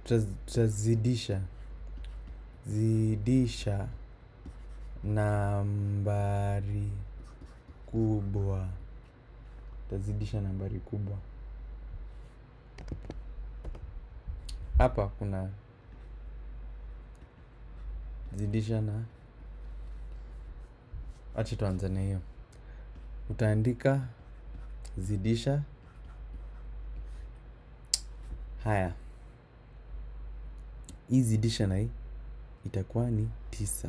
tutaz- tutazidisha zidisha nambari kubwa tutazidisha nambari kubwa hapa kuna zidisha na acha tuanze na hiyo utaandika zidisha haya hii zidisha na hii itakuwa ni tisa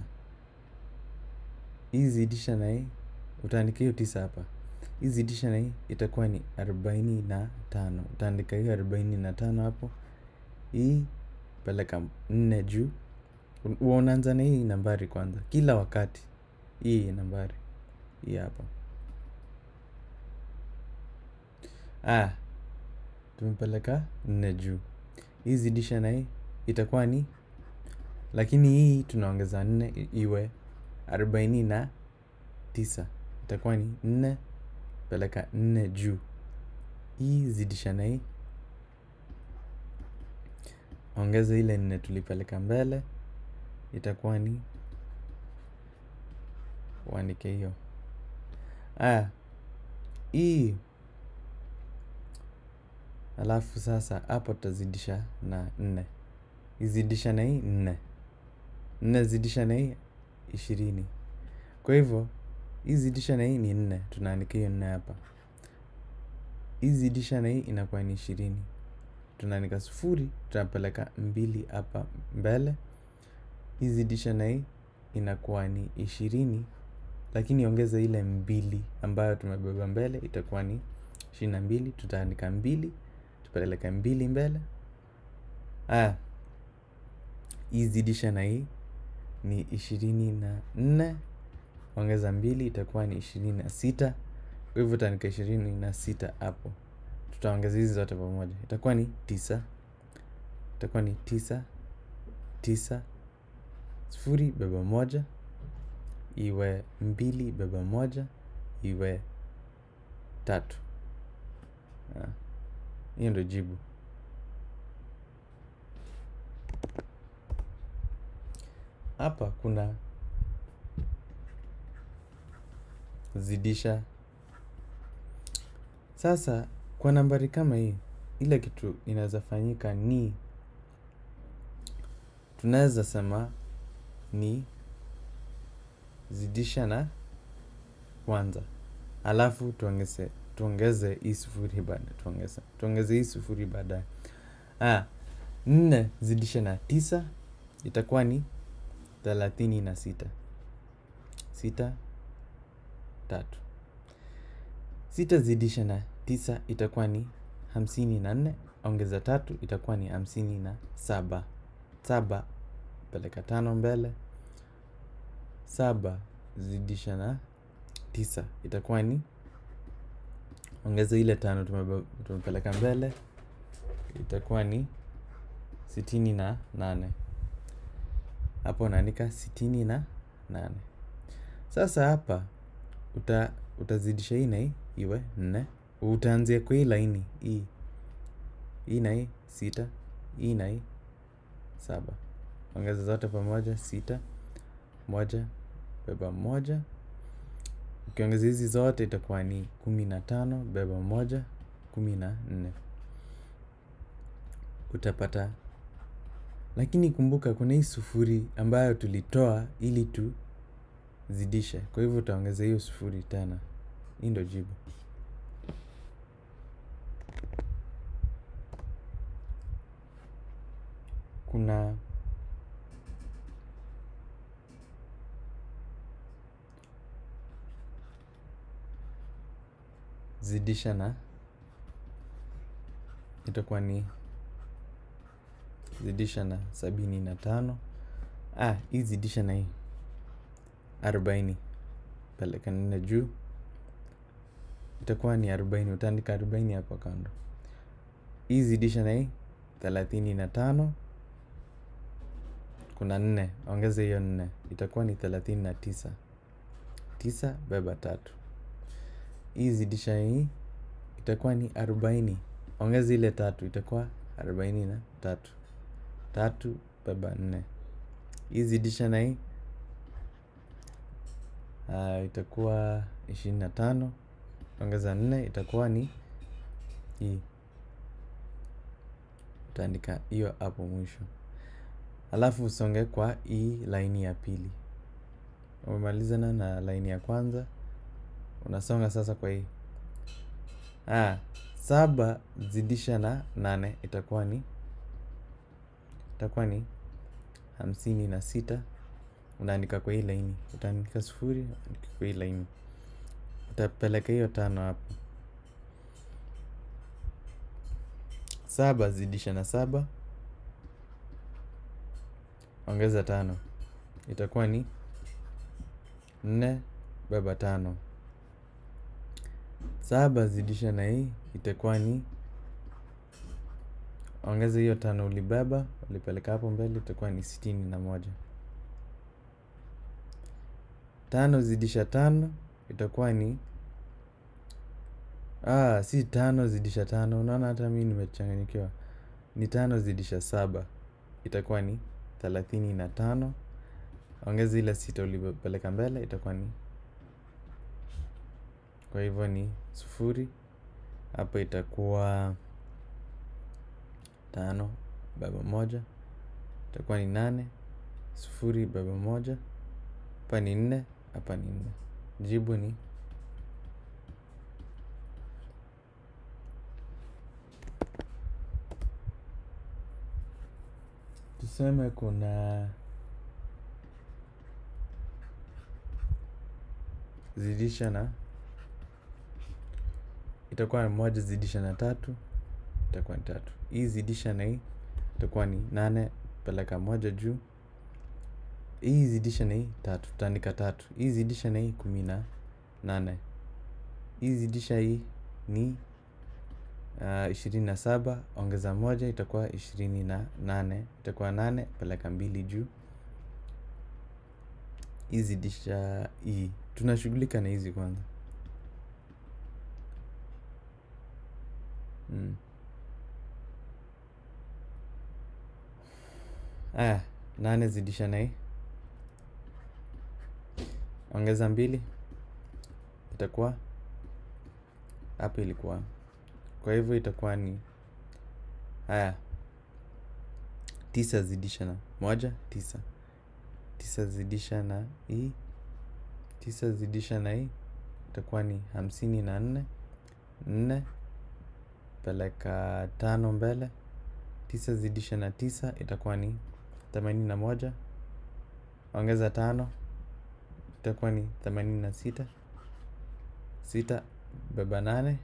hii zidisha na hii utaandika hiyo tisa hapa hii zidisha na hii itakuwa ni arobaini na tano utaandika hiyo arobaini na tano hapo hii peleka nne juu Un- huwa unaanza na hii nambari kwanza kila wakati hii nambari hii hapa ah tumepeleka nne juu hii zidisha na hii itakuwa ni lakini hii tunaongeza nne i- iwe arobaini na tisa itakuwa ni nne peleka nne juu hii zidisha na hii ongeza ile nne tulipeleka mbele itakuwa ni uandike hiyo aya hii alafu sasa hapo tutazidisha na nne izidisha na hii nne nne zidisha na hii ishirini kwa hivyo hii zidisha na hii ni nne tunaandika hiyo nne hapa hii zidisha na hii inakuwa ni ishirini tunaandika sufuri tunapeleka mbili hapa mbele hii zidisha na hii inakuwa ni ishirini lakini ongeza ile mbili ambayo tumebeba mbele itakuwa ni ishirini na mbili tutaandika mbili tupeleka mbili mbele aya hii zidisha na hii ni ishirini na nne ongeza mbili itakuwa ni ishirini na sita kwa hivyo utaandika ishirini na sita hapo tutaongeza hizi zote pamoja itakuwa ni tisa itakuwa ni tisa tisa sufuri beba moja iwe mbili beba moja iwe tatu Ah, hiyo ndo jibu hapa kuna zidisha sasa kwa nambari kama hii ile kitu inaweza fanyika ni tunaweza sema ni zidisha na kwanza alafu tuongeze tuongeze hii sufuri baada tuongeze tuongeze hii sufuri baadaye ah nne zidisha na tisa itakuwa ni thelathini na sita sita tatu sita zidisha na tisa itakuwa ni hamsini na nne ongeza tatu itakuwa ni hamsini na saba saba peleka tano mbele saba zidisha na tisa itakuwa ni ongeza ile tano tumebe- tumepeleka mbele itakuwa ni sitini na nane hapo unaandika sitini na nane sasa hapa uta, utazidisha hii na hii iwe nne utaanzia kwa hii laini hii hii na hii sita hii na hii saba ongeza zote pamoja sita moja beba moja ukiongeza hizi zote itakuwa ni kumi na tano beba moja kumi na nne utapata lakini kumbuka kuna hii sufuri ambayo tulitoa ili tuzidishe kwa hivyo utaongeza hiyo sufuri tena hii ndo jibu kuna zidisha na itakuwa ni zidisha na sabini na tano ah, hii zidisha na hii arobaini peleka nne juu itakuwa ni arobaini utaandika arobaini hapo kando hii zidisha na hii thelathini na tano kuna nne ongeza hiyo nne itakuwa ni thelathini na tisa tisa beba tatu hii zidisha hii itakuwa ni arobaini ongeza ile tatu itakuwa arobaini na tatu tatu beba nne hii zidisha na hii uh, itakuwa ishirini na tano ongeza nne itakuwa ni hii utaandika hiyo hapo mwisho alafu usonge kwa hii laini ya pili umemalizana na laini ya kwanza unasonga sasa kwa hii ah, saba zidisha na nane itakuwa ni itakuwa ni hamsini na sita unaandika kwa hii laini utaandika sufuri uandika kwa hii laini utapeleka hiyo tano hapo saba zidisha na saba ongeza tano itakuwa ni nne beba tano saba zidisha na hii itakuwa ni ongeza hiyo tano ulibeba ulipeleka hapo mbele itakuwa ni sitini na moja tano zidisha tano itakuwa ni ah, si tano zidisha tano unaona hata mi nimechanganyikiwa ni tano zidisha saba itakuwa ni thelathini na tano ongeza ile sita ulipeleka mbele itakuwa ni kwa hivyo ni sufuri hapa itakuwa tano baba moja itakuwa ni nane sufuri baba moja hapa ni nne hapa ni nne jibu ni tuseme kuna zidisha na itakuwa ni moja zidisha na tatu itakuwa ni tatu hii zidisha na hii itakuwa ni nane peleka moja juu hii zidisha na hii tatu tutaandika tatu hii zidisha na hii kumi na nane hii zidisha hii ni uh, ishirini na saba ongeza moja itakuwa ishirini na nane itakuwa nane peleka mbili juu hii zidisha hii tunashughulika na hizi kwanza mm. aya nane zidisha na hii ongeza mbili itakuwa hapa ilikuwa kwa hivyo itakuwa ni haya tisa zidisha na moja tisa tisa zidisha na hii tisa zidisha na hii itakuwa ni hamsini na nne nne peleka tano mbele tisa zidisha na tisa itakuwa ni themanini na moja ongeza tano itakuwa ni themanini na sita sita beba nane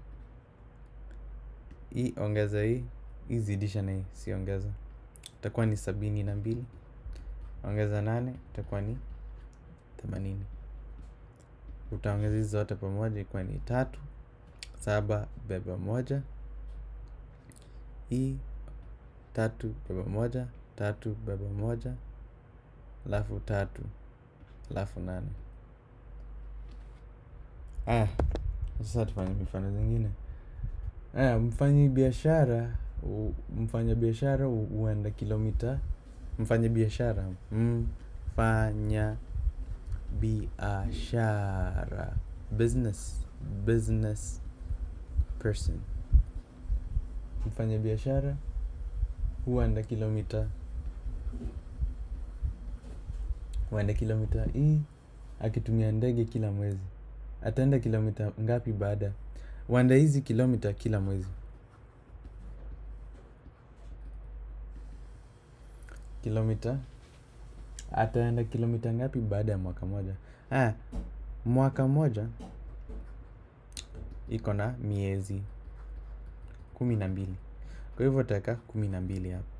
hii ongeza hii hii zidisha na hii si ongeza itakuwa ni sabini na mbili ongeza nane itakuwa ni themanini utaongeza hizi zote pamoja ikuwa ni tatu saba beba moja hii tatu beba moja tatu beba moja alafu tatu alafu nane aya sasa tufanye mifano zingine aya mfanyi biashara mfanya biashara huenda kilomita mfanya biashara mfanya biashara business business person mfanya biashara huenda kilomita huenda kilomita hii akitumia ndege kila mwezi ataenda kilomita ngapi baada huenda hizi kilomita kila mwezi kilomita ataenda kilomita ngapi baada ya mwaka moja haya mwaka moja iko na miezi kumi na mbili kwa hivyo utaweka kumi na mbili hapa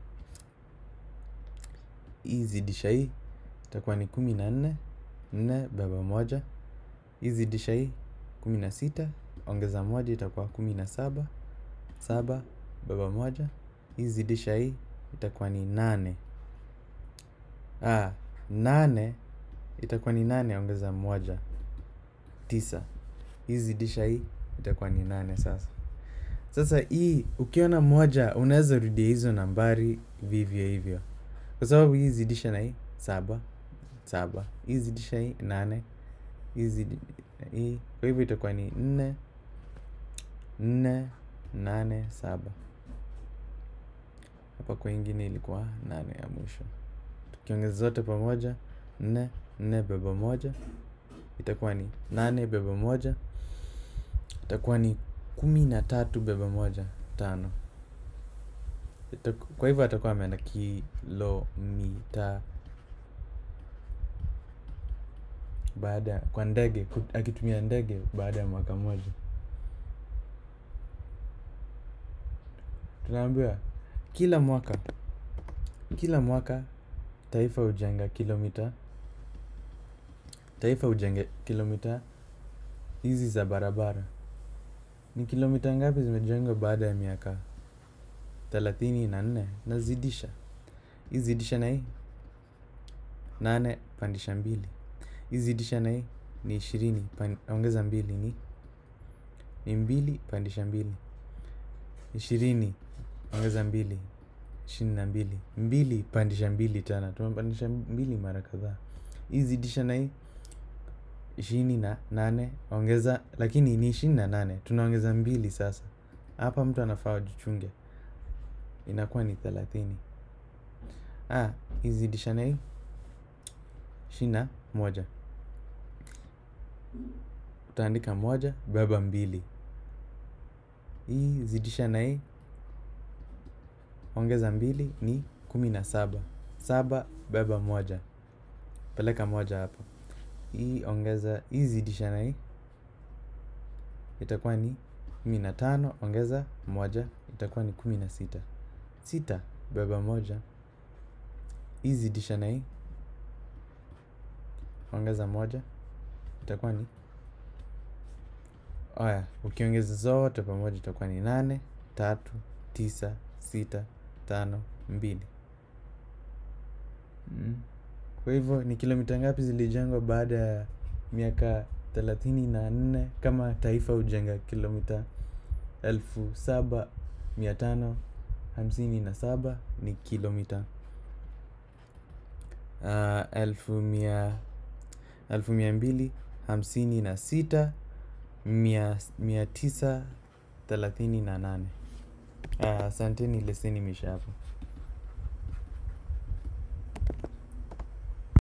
hii zidisha hii itakuwa ni kumi na nne nne baba moja hii zidisha hii kumi na sita ongeza moja itakuwa kumi na saba saba baba moja hii zidisha hii itakuwa ni nane ah, nane itakuwa ni nane ongeza moja tisa hii zidisha hii itakuwa ni nane sasa sasa hii ukiona moja unaweza rudia hizo nambari vivyo hivyo kwa sababu hii zidisha na hii saba saba hii zidisha hii nane hii zidi hii kwa hivyo itakuwa ni nne nne nane saba hapa kwa ingine ilikuwa nane ya mwisho tukiongeza zote pamoja nne nne beba moja itakuwa ni nane beba moja itakuwa ni kumi na tatu beba moja tano Itaku, kwa hivyo atakuwa ameenda kilomita baada kwa ndege kut- akitumia ndege baada ya mwaka mmoja tunaambiwa kila mwaka kila mwaka taifa hujenga kilomita taifa hujenga kilomita hizi za barabara ni kilomita ngapi zimejengwa baada ya miaka thelathini na nne nazidisha hii zidisha na hii nane pandisha mbili hii zidisha na hii ni ishirini pan, ongeza mbili ni ni mbili pandisha mbili ishirini ongeza mbili ishirini na mbili mbili pandisha mbili tena tumepandisha mbili mara kadhaa hii zidisha na hii ishirini na nane ongeza lakini ni ishirini na nane tunaongeza mbili sasa hapa mtu anafaa ujichunge inakuwa ni thelathini ah, hii zidisha na hii ishirini na moja utaandika moja beba mbili hii zidisha na hii ongeza mbili ni kumi na saba saba beba moja peleka moja hapo hii ongeza hii zidisha na hii itakuwa ni kumi na tano ongeza moja itakuwa ni kumi na sita sita beba moja hii zidisha na hii ongeza moja itakuwa ni aya ukiongeza zote pamoja itakuwa ni nane tatu tisa sita tano mbili mm. kwa hivyo ni kilomita ngapi zilijengwa baada ya miaka thelathini na nne kama taifa hujenga kilomita elfu saba mia tano hamsini na saba ni kilomita uh, elfu mia elfu mia mbili hamsini na sita mia, mia tisa thelathini na nane asanteni leseni imeisha hapo